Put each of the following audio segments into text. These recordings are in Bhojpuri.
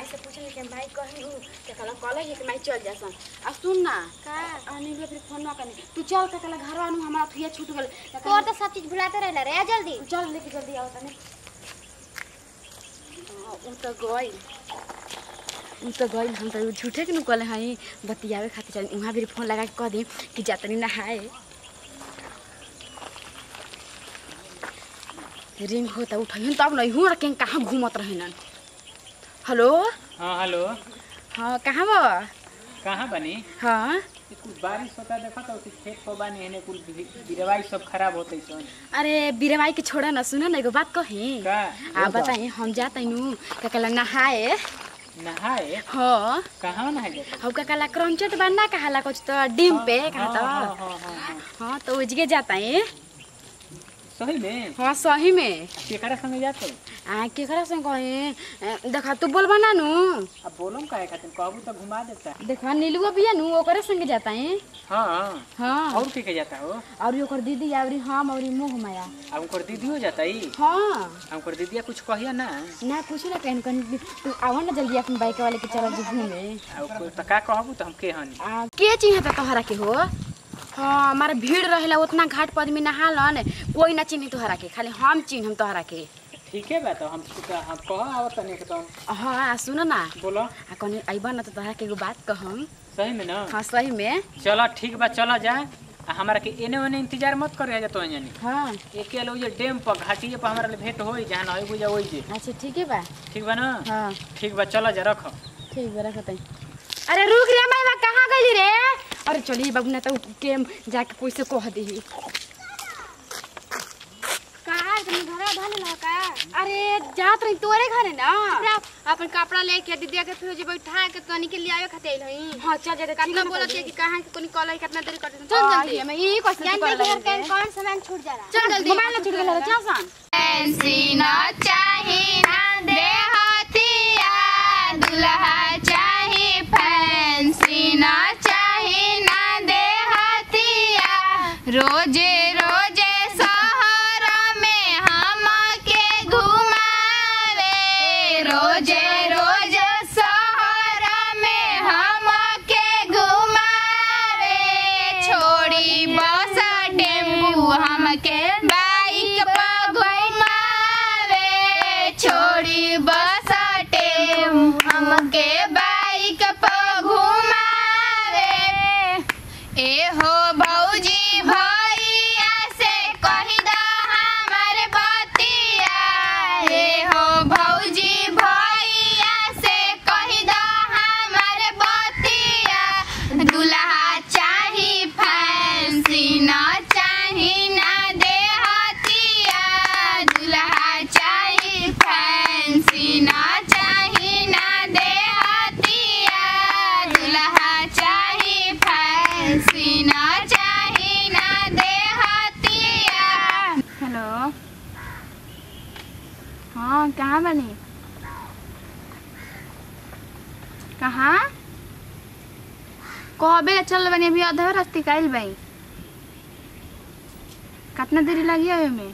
माई से पूछने के माई कही उ के कला कॉल है कि माई चल जासन आ सुन ना का आने के फिर फोन ना करनी तू चल के कला घर आनु हमारा थुया छूट गेल तोर तो सब चीज भुलाते रहला रे आ जल्दी चल लेके जल्दी आओ तने उ तो गई उ तो गई हम तो झूठे के नु कहले हई बतियावे खातिर चल उहाँ भी फोन लगा के कह दी कि जातनी नहाए रिंग होता उठहिन तब नहीं हूँ रखें कहाँ घूमत रहन हेलो हाँ हेलो हाँ कहाँ बा कहाँ बनी हाँ ये कुछ बारिश होता देखा तो कुछ खेत को बानी हेने कुल गिरवाई सब खराब होते सन अरे बीरवाई के छोड़ा ना सुनो ना एगो बात कही का आ बताई हम जाते नु ककला नहाए नहाए हाँ कहाँ नहाए जाते हम ककला क्रंचट बनना कहाला कुछ तो डिम पे कहा हाँ, तो हाँ, हाँ, हाँ, हाँ। हाँ तो उजगे जाता है सही में हाँ सही में केकरा संगे जाते आ केकरा से कहे देखा तू बोलबा ना नु अब बोलम काहे खातिर कहबू तो घुमा देता देखा नीलुआ बिया नु ओकरे संगे जाता है हाँ हाँ और के के जाता हो और ओकर दीदी आवरी हम और मोह माया अब उनकर दीदी हो जाता ही हाँ अब उनकर दीदिया कुछ कहिया ना ना कुछ ना कहन कहन तू आवा ना जल्दी अपन बाइक वाले के चला जी घूमे अब कोई तो का कहबू तो हम के हनी आ, के चिन्ह त तोहरा के हो हाँ हमारा भीड़ रहेला उतना घाट पर आदमी नहालन कोई ना चिन्ह तोहरा के खाली हम चिन्ह तोहरा के ठीक है बा तो हम हम कह आवत तनी के तो हाँ आ, सुन ना बोलो आ कनी अइबा ना तो तोहरा के एगो बात कहम सही में ना हाँ सही में चलो ठीक बा चलो जा आ हमरा के एने ओने इंतजार मत करे जा तो जानी हाँ एके लो जे डैम पर घाटिए पर हमरा ले भेंट होई जहां नई बुझा होई जे अच्छा ठीक है बा ठीक बा ना हाँ ठीक बा चलो जा रखो ठीक बा रखत हई। अरे रुक रे मैं बा कहाँ गई रे अरे चली बाबू ना तो के जाके पैसे कह दी कहां तुम घर धन ला का अरे जात रही तोरे घरे ना कपड़ा अपन कपड़ा लेके दीदिया के फिर जे बैठा के तनी के लियावे खातिर हई हाँ चल जा कितना बोलत है कि कहां के कोनी कॉल है कितना देर कर चल जल्दी मैं यही क्वेश्चन जान दे घर के कौन सामान छूट जाला चल जल्दी मोबाइल ना छूट गेल चल सन फैंसी न चाही ना देहतिया दुल्हा चाही फैंसी न चाही ना देहतिया रोजे रोजे शहर में हमके घुमावे रोजे रोज शहर में हमके घुमावे छोड़ी बस टेम्पू हमके बाइक पर घुमावे छोड़ी बस टेम्पू हमके बाइक पर घुमावे ए हो भौजी भैया से कही दा हमर बतिया ए हो भौजी भैया से कही दा हमर बतिया दुल्हा चाही फैंसी न चाही ना देहतिया दुल्हा चाही फैंसी न चाही ना देहतिया दुल्हा चाही फैंसी न चाही ना देहतिया हेलो हाँ कहाँ बनी कहाँ कहबे चल बनी अभी आधा रास्ते काइल बाई कितना देरी लगी है में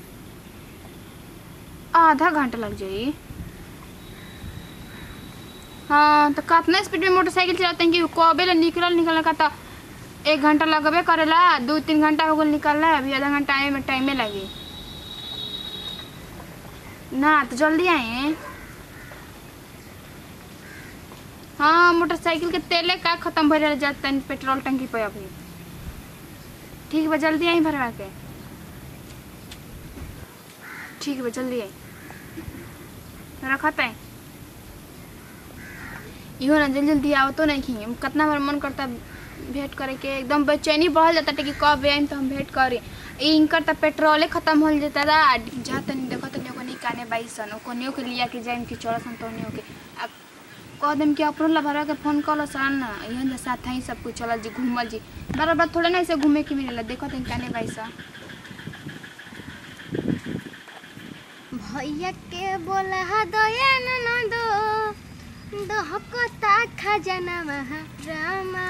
आधा घंटा लग जाई हाँ तो कितना स्पीड में मोटरसाइकिल चलाते हैं कि कबे ले निकलल निकलने का तो एक घंटा लगबे करेला दो तीन घंटा हो गल निकलला अभी आधा घंटा आए में टाइमे लगी ना तो जल्दी आए हाँ मोटरसाइकिल के तेले का खत्म भरे जाता है पेट्रोल टंकी पे अभी ठीक बा जल्दी आई भरवा के ठीक बा जल्दी आई रखत है इहो ना जल्दी जल्दी आओ तो नहीं खी कितना हमारा मन करता भेंट करे के एकदम बेचैनी बढ़ल जाता कि कब आइम तो हम भेंट करी ई इनकर तो पेट्रोले खत्म हो जाता दा जा तनी देखो तनी ओको निकाने बाईसन ओको नियो के लिया के जाइम कि चौड़सन तो नियो के अब कह देम कि अपनो ला भरवा के फोन कर सन ना इहन जे साथ ही सब कुछ चलल जी घूमल जी बार बार थोड़े ना ऐसे घूमे के मिलेला देखो तनी काने बाईसा भैया के बोला दया न दो दहकता खजाना रामा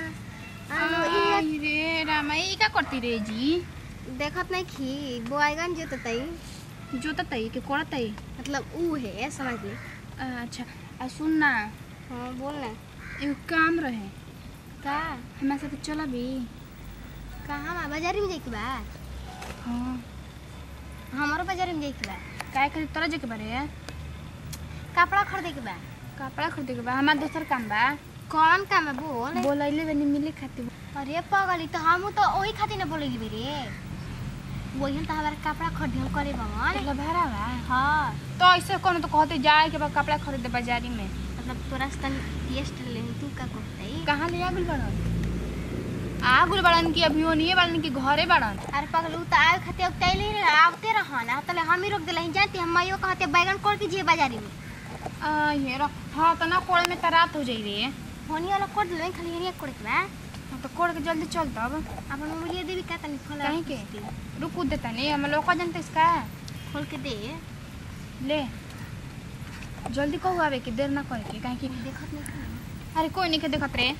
आई रे रामा ई का करती रे जी देखत नहीं खी बोआगन जोततई जोता तई के कोड़ा तई मतलब ऊ है समझ ले अच्छा आ सुन ना हाँ बोल ना एगो काम रहे का हमारे साथ चला भी कहाँ बा बाजारी में जाइके बा हाँ हमारो बाजारी में जाइके बा काय करे तोरा जे के बारे कपड़ा खरीदे के बा कपड़ा खरीदे के बा हमार दोसर काम बा कौन काम है बोल बोलैले बनी मिले खातिर अरे पगली तो हम तो वही खातिर ना बोलेगी बेरे वही हम तो हमारे कपड़ा खरीदे हम करे भगवान मतलब भाड़ा बा हाँ तो ऐसे कोनो तो कहते जाए के बा कपड़ा खरीदे बाजारी में मतलब तोरा से तनी टेस्ट ले तू का करते कहाँ ले आगुल बड़न आगुल बड़न की अभी नहीं बड़न की घरे बड़न अरे पगल उ तो आए खातिर अब तैले ही आवते रहन आ तले हम ही रोक देला ही जानती हम माइयो कहते बैगन कोड़ के जे बाजारी में आ ये रो हाँ तो ना कोड़े में तरात हो जाई रे होनी वाला कोड़ देले खाली हेरिया कोड़ के बा हाँ, तो कोड़ के जल्दी चल तब अपन मोबाइल देवी का तनी खोला कहीं के रुक देता नहीं हम लोग का जानते इसका खोल के दे ले जल्दी कहू आवे के देर ना करे के काहे कि देखत नहीं खाना अरे कोई नहीं के देखत रे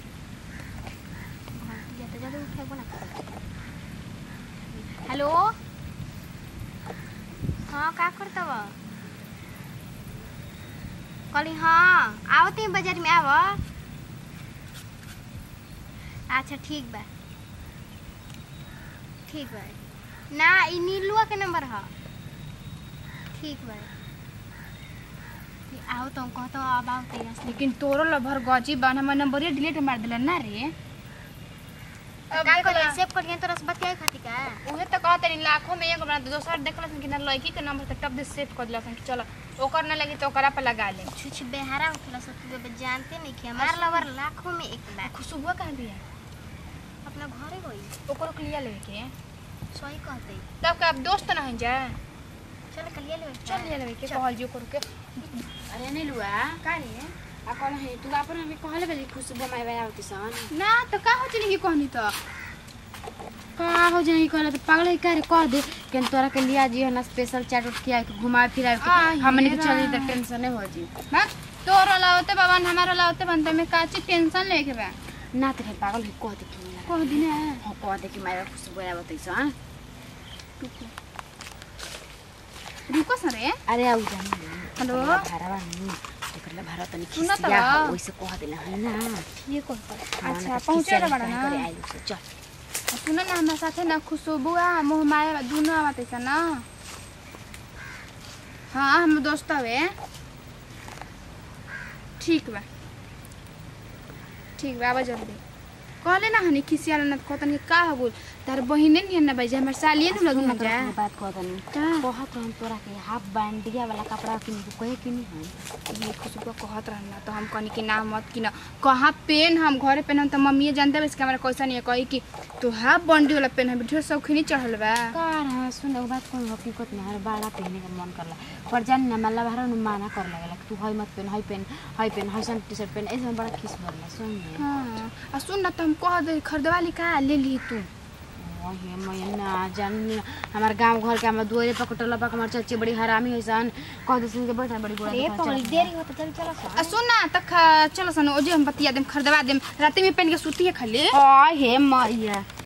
जाते जाते उठे बोला हेलो हाँ का करतव कहली हाँ आवते बाजार में आव अच्छा ठीक बा ठीक बा ना ई नीलुआ के नंबर ह ठीक बा आओ तो कहतो अब आवते यहाँ लेकिन तोरो लभर गजी बन हमर नंबर डिलीट मार देला ना रे अब का देख करिए ला। सेव करिए तोरा से बतियाए खातिर का उहे त कहते रही लाखों में एगो बना दे दोसर देखलसन कि ना लड़की के नंबर त टप दे सेव कर दिलसन कि चलो ओकर ना लगी तो ओकरा पे लगा ले छुछ बेहारा उठला सब तू अब जानते नहीं कि हमार लवर लाखों में एक लाख खुशबुआ कहाँ बिया अपना घरे गई ओकरो के लिया लेवे के सही कहते तब का अब दोस्त ना है जा चल कलिया ले चल लिया लेवे के कहल जी ओकरो के अरे नहीं लुआ का रे आ कौन है तू अपन हमें कहले बेली खुशबू माई बाई आवती सन ना तो का हो चली कहनी तो का हो जाई कहले तो पागल है का रे कह दे कि हम तोरा के लिया जी है ना स्पेशल चाट उठ के आके घुमा फिरा के आ, हमने के ये चली रा। त टेंशन नहीं हो जी बा तोरो लावते बाबा हमारो लावते बनते में काची टेंशन लेके बा ना तो पागल है कह दे कि मिला कह दिन हां कह दे कि माई बाई खुशबू आवती सन रुको सरे अरे आउ जा हेलो? भारवा नहीं एकरला भारत तनी सुना त खिसिया बा। वैसे कह देला है ना ये कौन हाँ, अच्छा ना तो पहुँचे खिसिया बड़ा काहे ना करे आइलु से चल सुन न हमरा साथे न खुशबू आ मोह माया दुनो आवत छ न हाँ हम दोस्त हवे ठीक बा ठीक बा आवा जल्दी कहले ना हनी खिसियाल न कहतन कि का हो बोल तार बहिने नि न भाई हमर सालिए न लगी न जा तोरा बात कह दनी का? कहत रहन तोरा के हाफ बैंडिया वाला कपड़ा किन के कहे कि नहीं है ये खुशबू कहत रहना तो हम कहनी कि ना मत कि ना कहाँ पेन हम घरे पेन हम तो मम्मी जानते बस कि हमरा कैसा नहीं है कही कि तू हाफ बंडी वाला पेन हम ढेर शौकीनी चढ़ल बा कार हाँ सुन एगो बात कहूँ हकीकत में हर बाड़ा पहने का मन करला पर जान ना मतलब हर नु माना कर लगला कि तू हई मत पहन हई पहन हई पहन हईसन टी शर्ट पहन ऐसे में बड़ा खिस भरला सुन ने हाँ आ सुन ना तो हम कह दे खरीदवाली का ले ली तू ओहे मैं ना जान हमार गांव घर के हमर दुआरे पर कटला पा हमर चाची बड़ी हरामी होइसन कह दे सुन के बैठा बड़ी गोड़ा अरे दुकान पगली चला। देरी होता चल चलो सा आ सुन ना तक चलो सन ओजे हम बतिया देम खरीदवा देम रात में पहन के सूती है खाली आ हे मैया